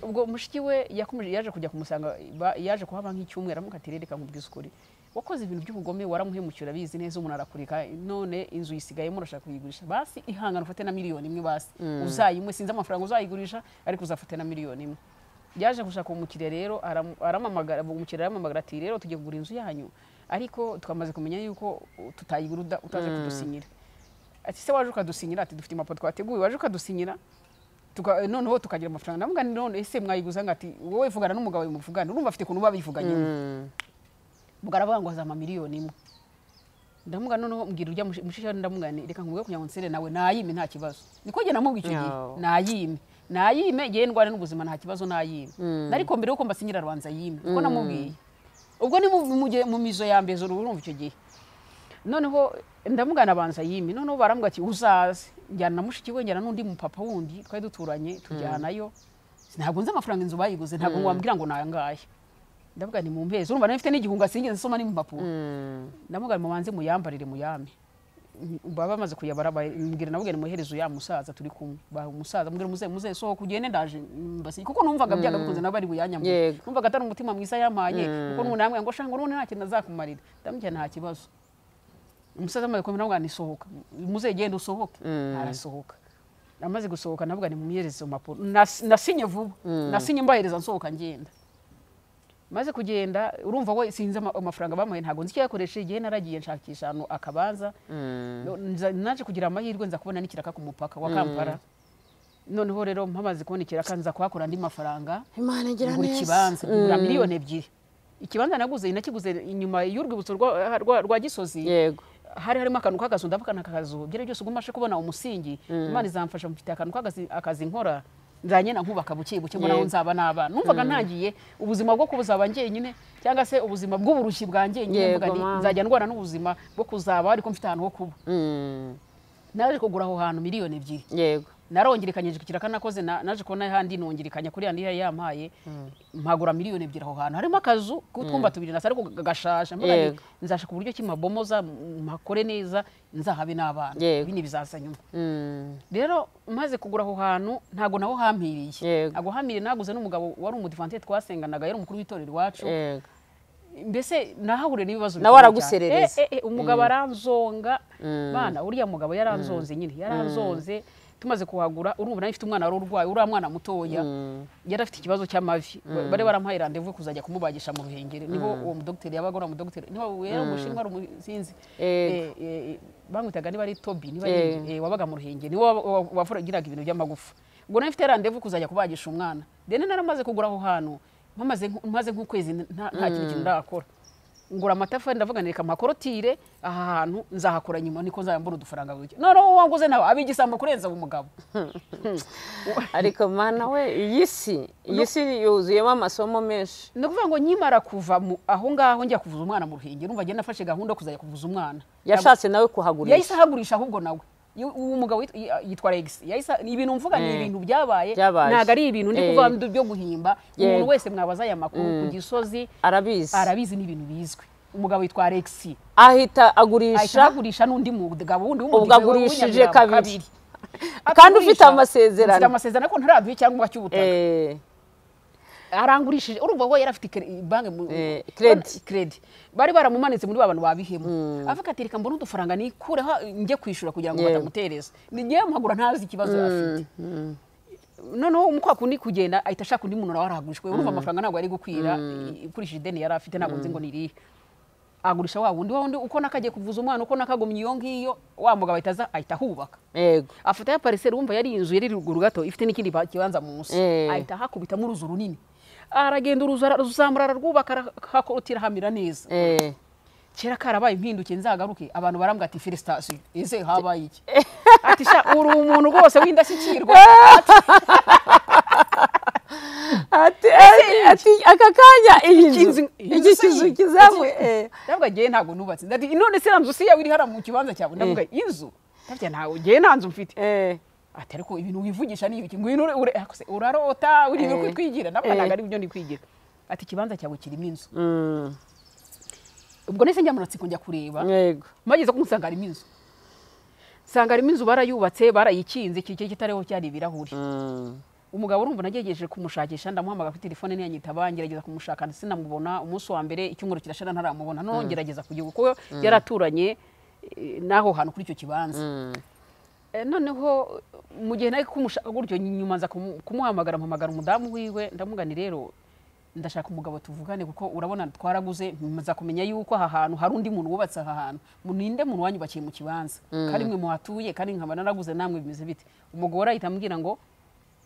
ubwo mushiki we yakomeje yaje kujya kumusanga ba- yaje kuhaba nk'icyumweru amuka ati reka nkubwize ukuri wakoze ibintu by'ubugome waramuhemukira abizi neza umuntu arakureka none inzu yisigayemo urashaka kuyigurisha basi ihangana ufate na miliyoni imwe basi uzayimwe sinzi amafaranga uzayigurisha ariko uzafate na miliyoni imwe yaje gushaka umukiriya rero aramu- aramamagara umukiriya aramamagara ati rero tugiye kugura inzu yanyu ariko twamaze kumenya yuko tutayigura uda- utaza kudusinyira ati se waje ukadusinyira ati dufite impapuro twateguye waje ukadusinyira tuka, noneho tukagira amafaranga ndavuga nti none ese mwayiguza ngo ati wowe vugana n'umugabo wawe muvugane urumva afite ukuntu babivuganye ubwo aravuga ngo azama miliyoni imwe ndamuga noneho mbwira urya mushishari ndamugani reka nkubwire kugira ngo nsere nawe nayime nta kibazo niko njye namubwiye icyo gihe No. nayime nayime yewe ndwara n'ubuzima nta kibazo nayime ariko mbere yuko mbasinyira arabanza yime niko namubwiye ubwo ni mu- mu gihe- mu mizo ya mbere urumva icyo gihe noneho ndamugana abanza yimi noneho barambwira ati uzaze njyana na mushiki we njyana n'undi mupapa wundi twari duturanye tujyanayo ntabwo nzi amafaranga inzu bayiguze ntabwo wambwira ngo nangahe ndavuga ni mu mbezi urumva nari mfite n'igihunga sinigeze nsoma n'impapuro ndavuga mubanze muyambarire muyame baba bamaze kuyabara ba- mbwira navuga muherezo ya musaza turi kumwe ba umusaza mbwira muze muze sohoka ugende ndaje mbasi kuko numvaga byaga bikunze nawe ari buyanyamure Yego. numvaga atari umutima mwiza yampaye kuko n'ubu namwe ngo shango none nta kintu azakumarira ndamubwira nta kibazo umusaza amaze kumenya ngo nisohoka muzegenda usohoke arasohoka amaze gusohoka navuga ni mumuhereze impapuro Nas- nasinye vuba nasinye mbahereza nsohoka ngenda maze kugenda urumva we sinzi ama- amafaranga bamuhaye ntabwo nzi icyo yakoresheje igihe naragiye nshakisha ahantu akabanza Nza- naje kugira amahirwe nza kubona n'ikiraka ku mupaka wa kampala noneho rero mpamaze kubona ikiraka nza kuhakura andi mafaranga imana igira ngura ikibanza ngura miliyoni ebyiguze ikibanza naguze nakiguze inyuma y'urwibutso rwa- rwa- rwa gisozi yego hari harimo akantu k'akazu ndavugana akakazu byari byose ubwo mbashe kubona umusingi imana izamfasha mfite akantu k'akazi akazi nkora nzanye na nkubaka buke buke mbona aho Yego. nzaba n'abana numvaga ntangiye ubuzima bwo kubuzaba njyenyine cyangwa se ubuzima bw'uburushyi bwa njyenyine Yego, mvuga nti mama. nzajya ndwara n'ubuzima bwo kuzaba ariko mfite ahantu ho kuba Mm, naje kugura aho hantu miliyoni ebyiri yego narongerekanyije ku kiraka nakoze na- naje kubona handi nongerekanya kuri handi yari yampaye mpagura miliyoni ebyiri aho hantu harimo akazu k'utwumba tubiri nasa ariko gashasha mvuga nti, Yego. nzashaka uburyo ki mabomoza m- mpakore neza nzahabe n'abana Yego. bini bizaza nyuma Mm, rero maze kugura aho hantu ntago naho hampiriye Yego. ntago hampiriye naguze n'umugabo wari umudivante twasenganaga yari umukuru w'itorero iwacu yego mbese nahahuriye n'ibibazo Nawe bikomeye araguserereza. cyane. Eh, eh, eh, umugabo aranzonga Mm. bana uriya mugabo yaranzonze nyine yaranzonze tumaze kuhagura urumva nawe mfite umwana wari urwaye uriya mwana mutoya yari afite ikibazo cy'amavi bari baramuhaye randevu yo kuzajya kumubagisha mu ruhengeri niho uwo mudogiteri yabaga uriya mudogiteri niho yari umushinwa ari umusinzi Yego. Eh, eh, eh, bamwitaga niba ari tobi niba Yego. ari- eh, wabaga mu ruhengeri niwe wa- wa- wavuragiraga ibintu by'amagufa ubwo nawe mfite randevu kuzajya kubagisha umwana deni naramaze kugura aho hantu mpamaze nk- maze nk'ukwezi nta- nta kintu kintu ndarakora ngura amatafari ndavuga nireka amakorotire aha hantu nzahakora nyuma niko nzayambura udufaranga buke noneho wanguze nawe abigisambo kurenza uwo mugabo ariko mana we iyi si iyi si yuzuyemo amasomo menshi ni ukuvuga ngo nkimara kuva mu- aho ngaho njya kuvuza umwana mu ruhengeri urumva njye nafashe gahunda yo kuzajya kuvuza umwana yashatse nawe yahise kuhagurisha ahagurisha ahubwo nawe Yu- uwo mugabo wit- yi- yitwa Rex yahise ibintu mvuga ni Eh. ibintu byabaye Byabaye. ntago ari ibintu ndi Eh. kuvuga ndi byo guhimba umuntu Yego. wese mwabaza aya makuru ku gisozi arabizi arabizi ni ibintu bizwi umugabo yitwa Rex ahita ahita agurisha ahagurisha n'undi mugabo wundi ubwo w'umugezi we agurishije w'umunyamirambo kabiri kandi ufite amasezerano. mfite amasezerano ariko ntaraduha icyangombwa cy'ubutaka Eh, arangurishije urumva we yari afite kre- banki mu- Eh, credit. credit bari baramumanitse muri ba bantu babihemu avuga ati reka mbone udufaranga nikureho njye kwishyura kugira ngo Yego. batamutereza ni njyewe mpagura ntazi ikibazo afite noneho umukwa kundi kugenda ahita ashaka undi muntu nawe arahagurishwa urumva amafaranga ntabwo ari gukwira ikurishije ideni yari afite ntabwo nzi ngo ni irihe agurisha wa wundi wa wundi uko nakagiye kuvuza umwana uko nakagumye iyo ngiyo wa mugabo ahita aza ahita ahubaka yego afata ya pariseri wumva yari inzu yari ruguru gato ifite n'ikindi ba- kibanza munsi Eh. ahita ahakubitamo uruzu runini aragenda uruzu ara- aruzamura ararwubaka arahakotira hamira neza Eh, kera karabaye impinduke nzagaruke abantu barambwira ati felisitasiyo ese habaye iki ati sha uri umuntu rwose w'indashyikirwa ati ati aka kanya iyi nzu Inzu- iki inzu kizu se- kizamuye eh. ndavuga ngewe ntabwo nubatse ndati none se nta nzu si yawe iri hariya mu kibanza cyawe ndavuga inzu ndavuga ntawe ngewe nta nzu mfite Eh, ati ariko ibintu wivugisha ni ibiki ngwino ure- ure- ako se, urarota uri ibintu Eh. kwitwigira Eh. navuga ntabwo ari byo ndi kwigira ati ikibanza cyawe kirimo inzu mm, ubwo nahise njya mu matsiko njya kureba yego mageze ko nsanga harimo inzu nsanga harimo inzu barayubatse barayikinze iki gihe kitariho cyari ibirahuri Mm, umugabo urumva nagerageje kumushakisha ndamuhamagara kuri telefone niyo yanyitaba ngerageza kumushaka ndetse namubona umunsi wa mbere icyumweru kirashira ntaramubona noneho ngerageza kugira kuko yari aturanye eh, n'aho hantu kuri icyo kibanza mm, Eh, noneho mu gihe nari kumushaka gutyo nyuma nza kumu- kumuhamagara mpamagara umudamu wiwe ndamugani rero ndashaka umugabo tuvugane kuko urabona twaraguze nza kumenya yuko aha hantu hari undi muntu wubatse aha hantu Mu- ninde muntu wanyubakiye mu kibanza kandi mwe muhatuye kandi nkaba naraguze namwe bimeze bite umugore ahita ambwira ngo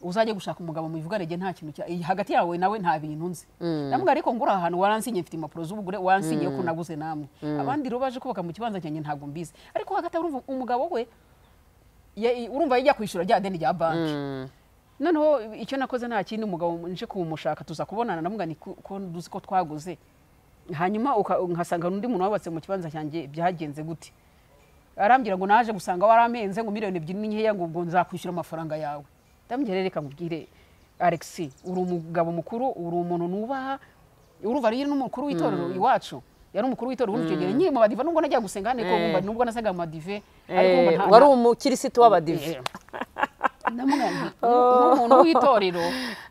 uzajye gushaka umugabo muvugane jye nta kintu cya eh, hagati yawe nawe nta bintu nzi ndamubwira ariko ngura aha hantu waransinye mfite impapuro z'ubugure waransinye ko naguze namwe abandi rero baje kubaka mu kibanza cyanjye ntabwo mbizi ariko hagati aho urumva umugabo we ya- urumva yajya kwishyura rya deni rya banki mm, noneho icyo nakoze nta kindi umugabo nje kumushaka tuza kubonana namugani ko duzi ko twaguze hanyuma uka- nkasanga undi muntu wabatse mu kibanza cyanjye byagenze gute arambwira ngo naje gusanga warampenze ngo miliyoni ebyiri ni nkeya ngo ubwo nzakwishyura amafaranga yawe ndamubwira reka nkubwire Alex uri umugabo mukuru uri umuntu nubaha urumva rero n'umukuru w'itorero iwacu yari umukuru w'itorero uri icyo gihe nkiri mu badive nubwo najya gusenga hane ko Eh. wumva nubwo nasaga mu madive Eh, ariko wumva nta- wari umukirisitu w'abadive Eh. ndamugambye nk'umuntu w'itorero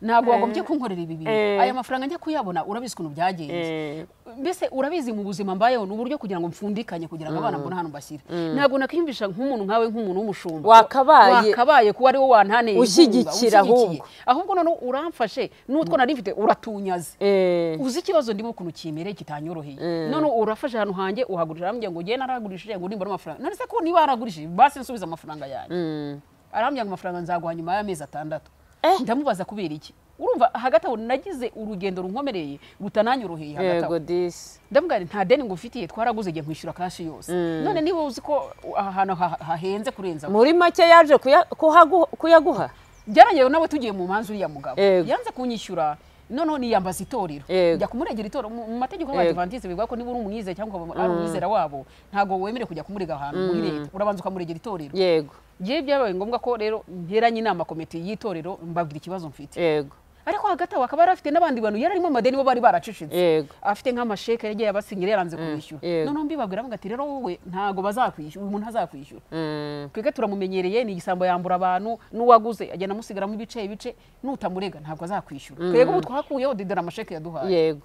ntabwo wagombye kunkorera ibi bintu Eh. aya mafaranga njya kuyabona urabizi ukuntu byagenze Eh. mbese urabizi mu buzima mbayeho ni uburyo kugira ngo mfundikanye kugira ngo abana mbone ahantu mbashyire ntabwo nakwiyumvisha nk'umuntu nkawe nk'umuntu w'umushumba Wakabaye- wakabaye kuba ari wowe wantaneye inkunga, Ushyigikira unshyigikiye. ahubwo. ahubwo noneho uramfashe n'utwo nari mfite uratunyaze Eh. uzi ikibazo ndimo ukuntu kimereye kitanyoroheye none urafashe ahantu hanjye uhagurishije arambwira ngo njyewe naragurishije ngo nimbona amafaranga none se ko niba yaragurishije basi nsubize amafaranga yanjye Mm. arambwira ngo amafaranga nzaguha nyuma y'amezi atandatu Eh. ndamubaza kubera iki urumva hagati aho nagize urugendo runkomereye rutananyoroheye hagati aho yego disi ndamubwira nti nta deni ngufitiye twaraguze igihe nkwishyura kashi yose none niba uzi ko aha hantu ha- hahenze kurenza muri make yaje kuya- kuhagu- kuyaguha byarangiye nawe tugiye mu manza uriya mugabo Yego. yanze kunyishyura noneho niyambaza itorero Yego. njya kumurengera itorero mu mu mategeko Yego. y'abadivantize bivuga ko niba uri umwizera cyangwa ukaba ari umwizera wabo ntabwo wemerewe kujya kumurega ahantu muri leta urabanza ukamuregera itorero yego ngewe byabaye ngombwa ko rero nteranye inama komite y'itorero mbabwira ikibazo mfite yego ariko hagati aho akaba yari afite n'abandi bantu yari arimo amadeni bo bari baracecetse yego afite nk'amasheke yagiye abasinyira yaranze kumwishyura yego. noneho mbibabwira bavuga ati rero wowe ntabwo bazakwishyura uyu muntu ntazakwishyura Mm. twebwe turamumenyereye ni igisambo yambura abantu n'uwaguze agenda amusigaramo ibice ibice n'utamurega ntabwo azakwishyura twebwe ubu twakuyeho didara amasheke yaduhaye yego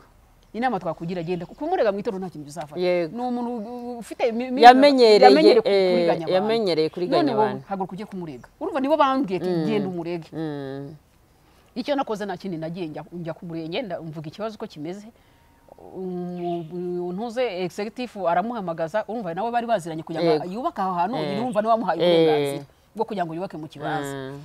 inama twakugira agenda kuko umurega mu itorero nta kintu bizafata Yego. ni umuntu ufite imi- imi- Yamenyereye, yamenyereye ku- eh, kuriganya abantu. yamenyereye kuriganya None wowe abantu. haguruka ujye kumurega urumva nibo bambwiye ati genda umurege Mm. icyo nakoze nta kindi nagiye njya- njya ku murenge nda- mvuga ikibazo uko kimeze umu- ntuze executive aramuhamagaza urumva nawe bari baziranye kugira ngo Yego. yubake aho hantu Eh. yumva niwe wamuhaye Eh. uburenganzira bwo kugira ngo yubake mu kibanza Mm.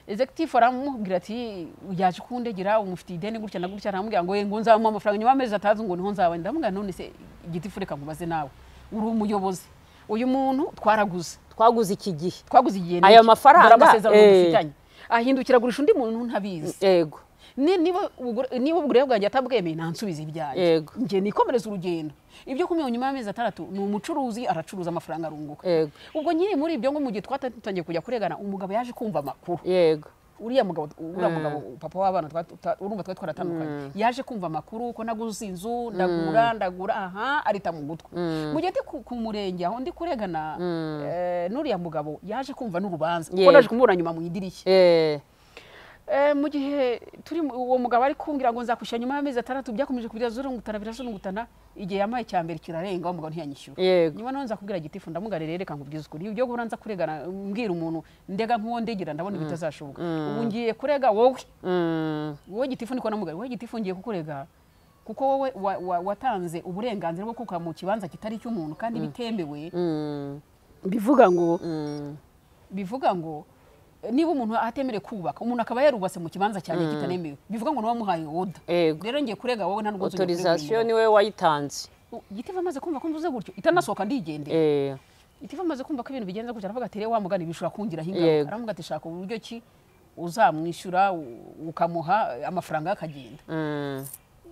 executive aramubwira ati yaje kundegera umufitiye ideni gutya na gutya aramubwira ngo ngo nzamuha amafaranga nyuma y'amezi atatu ngo niho nzaba ndamubwira none se igiti fureka nkubaze nawe uri umuyobozi uyu muntu twaraguze twaguze iki gihe twaguze igihe Ayo mafaranga, dore amasezerano eh. dufitanye ahindukira agurisha undi muntu ntabizi yego Ni- niba ubugure- niba ubugure bwanjye atabwemeye ntansubize ibyanjye Yego. njye nikomereza urugendo ibyo kumenya nyuma y'amezi atandatu ni umucuruzi aracuruza amafaranga arunguka Yego. ubwo nyiri muri ibyo ngo mu gihe twatangiye kujya kuregana umugabo yaje kumva amakuru yego uriya mugabo uriya mugabo papa w'abana twa- tuta- urumva twari twaratandukanye yaje kumva amakuru ko naguze inzu ndagura ndagura aha arita mu gutwi mu gihe ndi ku ku murenge aho ndi kuregana eh, n'uriya mugabo yaje kumva n'urubanza kuko Yego. naje kumubona nyuma mu idirishya Eh, Eh, mu gihe turi mu- uwo mugabo ari kumbwira ngo nzakwishyura nyuma y'amezi atandatu byakomeje birazurungutana birazurungutana igihe yampaye icya mbere kirarenga wa mugabo ntiyanyishyura yego nyuma nawe nzakubwira gitifu ndamugare rero reka nkubwize ukuri ibyo guhora nza kuregana mbwira umuntu ndega nk'uwo ndegera ndabona bitazashoboka ubu ngiye kurega wowe Mm. wowe gitifu niko namugari wowe gitifu ngiye kukurega kuko wowe wa- wa- watanze uburenganzira bwo kuka mu kibanza kitari icy'umuntu kandi bitemewe Mm. bivuga ngo Mm. bivuga ngo eh, niba umuntu atemerewe kubaka umuntu akaba yarubatse mu kibanza cyanjye kitanemewe bivuga ngo nawamuhaye oda yego rero ngiye kurega wowe nta n'ubwo autorisation niwe wayitanze gitifu amaze kumva ko mvuze gutyo itanasohoka ndigendera Eh, gitifu amaze kumva ko ibintu bigenze gutya aravuga ati rero wa mugani bishobora kungiraho Yego. ingaruka aravuga ati shaka uburyo ki uzamwishyura u- ukamuha amafaranga akagenda mm.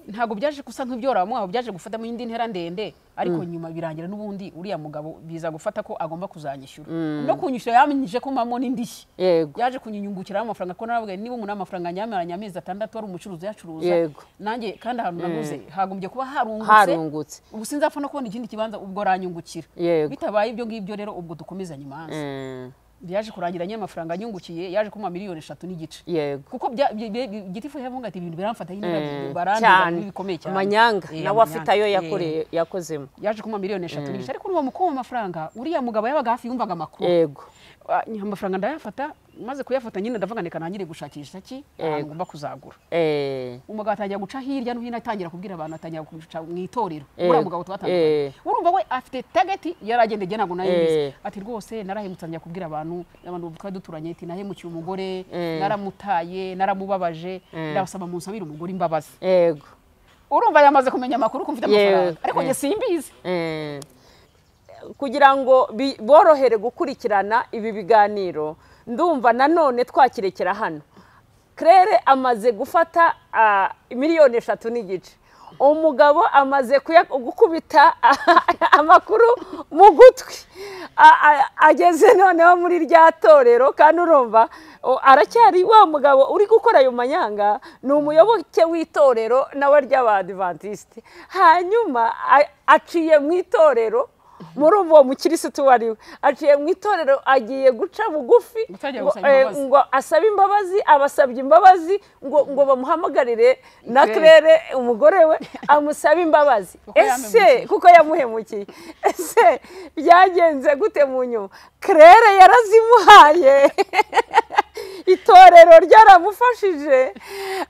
ntabwo byaje gusa nk'ibyora aho byaje gufatamo indi ntera ndende ariko nyuma birangira n'ubundi uriya mugabo biza gufata ko agomba kuzanyishyura no kunyishyura yamenyije ko mpamo n'indishyi yego yaje kunyinyungukiraho amafaranga ko nawe niba umuntu amafaranga anyamaranye amezi atandatu ari umucuruzi uyacuruza Yego. nanjye kandi ahantu naguze hagombye kuba harungutse harungutse ubu sinzapfa no kubona ikindi kibanza ubwo aranyungukira Yego. bitabaye ibyo ngibyo rero ubwo dukomezanye imanza Mm. yaje kurangira nyamafaranga anyungukiye yaje kuma miliyoni eshatu n'igice yego kuko bya- bya- bya- gitifu yavuga ati ibintu biramfata Mm. nyine barangiza cyane bikomeye cyane amanyanga Eh, nawe afite ayo amanyanga. yakoreye yakozemo Eh, yaje kuma miliyoni eshatu n'igice ariko n'uwo mukuru w'amafaranga uriya mugabo yabaga hafi yumvaga amakuru yego Ah, amafaranga ndayafata maze kuyafata nyine ndavuga ndeka nangire gushakisha ki ahantu Yego. ngomba kuzagura Eh, umugabo atangira guca hirya no hino atangira kubwira abantu atangira guca mu itorero Yego. uriya mugabo twatandukanye Eh. urumva we afite tageti yari agenda igihe ntabwo nayo Eh. bize ati rwose narahemutse atangira kubwira abantu abantu twari duturanye ati nahemukiye umugore Eh. naramutaye naramubabaje ndabasaba munsabire umugore imbabazi yego urumva yamaze kumenya amakuru ko mfite Yego. amafaranga ariko njye Eh. simbizi Eh, kugira ngo bi- borohere gukurikirana ibi biganiro ndumva nanone twakirekera hano claire amaze gufata ah, miliyoni eshatu n'igice umugabo amaze kuya- gukubita amakuru mu gutwi A- a- ageze noneho muri rya torero kandi urumva o, aracyari wa mugabo uri gukora ayo manyanga ni umuyoboke w'itorero nawe ry'abadivantisite hanyuma a- aciye mu itorero muri uwo mukirisitu uwo ari we aciye mu itorero agiye guca bugufi Gutangira ngo, gusaba eh, imbabazi. ngo asabe imbabazi abasabye imbabazi ngo ngo bamuhamagarire na Claire. claire umugore we amusabe imbabazi Kuko ese yamuhemukiye. kuko yamuhemukiye ese byagenze gute mu nyuma claire yarazimuhaye itorero ryaramufashije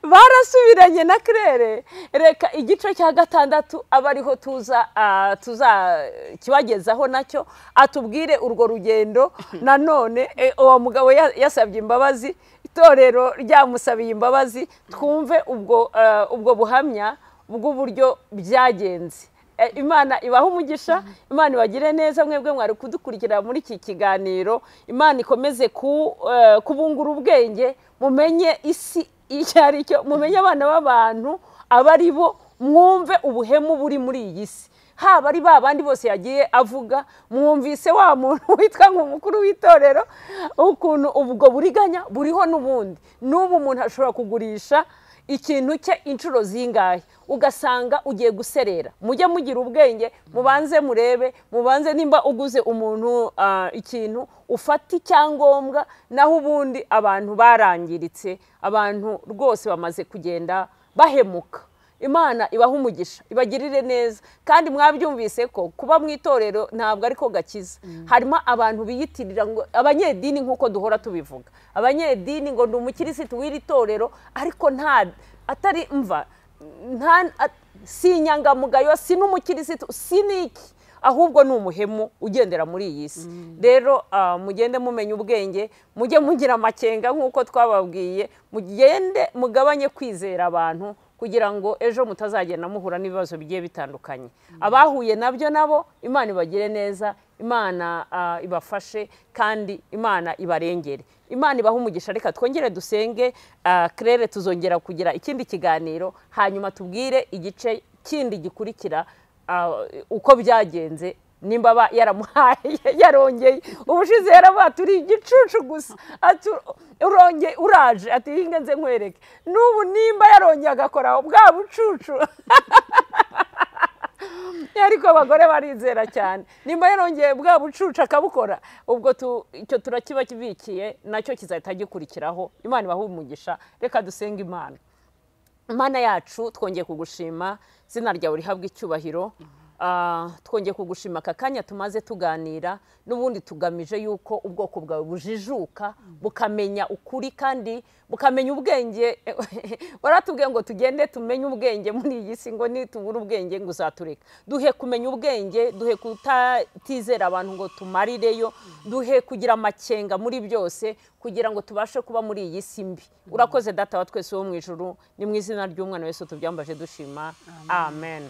barasubiranye na kirere reka igice cya gatandatu aba ariho tuza ah, tuza kibagezaho nacyo atubwire urwo rugendo nanone eh, uwo mugabo ya- yasabye imbabazi itorero ryamusabiye imbabazi twumve ubwo ah, ubwo buhamya bw'uburyo byagenze Eh, imana ibahe umugisha imana ibagire neza mwebwe mwari kudukurikira muri iki kiganiro imana ikomeze ku- eh, kubungura ubwenge mumenye isi icyo ari cyo mumenye abana b'abantu aba ari bo mwumve ubuhemu buri muri iyi si haba ari ba bandi bose yagiye avuga mwumvise wa muntu witwa nk'umukuru w'itorero ukuntu ubwo buriganya buriho n'ubundi n'ubu umuntu ashobora kugurisha ikintu cye inshuro zingahe ugasanga ugiye guserera mujye mugira ubwenge mubanze murebe mubanze nimba uguze umuntu ah, ikintu ufata icyangombwa naho ubundi abantu barangiritse abantu rwose bamaze kugenda bahemuka imana ibahe umugisha ibagirire neza kandi mwabyumvise ko kuba mu itorero ntabwo ariko gakiza harimo abantu biyitirira ngo abanyedini nk'uko duhora tubivuga abanyedini ngo ni umukirisitu w'iri torero ariko nta atari mva nta at- si inyangamugayo si n'umukirisitu si n'iki ahubwo ni umuhemu ugendera muri iyi si rero ah, mugende mumenya ubwenge mujye mugira amakenga nk'uko twababwiye mugende mugabanye kwizera abantu kugira ngo ejo mutazagenda muhura n'ibibazo bigiye bitandukanye abahuye nabyo nabo imana ibagire neza imana ah, ibafashe kandi imana ibarengere imana ibahe umugisha reka twongere dusenge ah, claire tuzongera kugira ikindi kiganiro hanyuma tubwire igice kindi gikurikira Ah, uko byagenze nimba ba- yaramuhaye yarongeye ubushize yarabaha turi igicucu gusa ati urongeye uraje ati "Iyi nge nze nkwereke n'ubu nimba yarongeye agakora bwa bucucu ariko abagore barizera cyane nimba yarongeye bwa bucucu akabukora ubwo tu- icyo turakiba kibikiye nacyo kizahita gikurikiraho imana ibahe umugisha reka dusenge imana mana yacu twongeye kugushima izina ryawe rihabwa icyubahiro Ah, twongeye kugushima aka kanya tumaze tuganira n'ubundi tugamije yuko ubwoko bwawe bujijuka bukamenya ukuri kandi bukamenya ubwenge waratubwiye ngo tugende tumenye ubwenge muri iyi si ngo nitubura ubwenge ngo uzatureka duhe kumenya ubwenge duhe kutizera abantu ngo tumarireyo duhe kugira amakenga muri byose kugira ngo tubashe kuba muri iyi si mbi urakoze data wa twese wo mu ijuru ni mu izina ry'umwana wese tubyambaje dushima amen.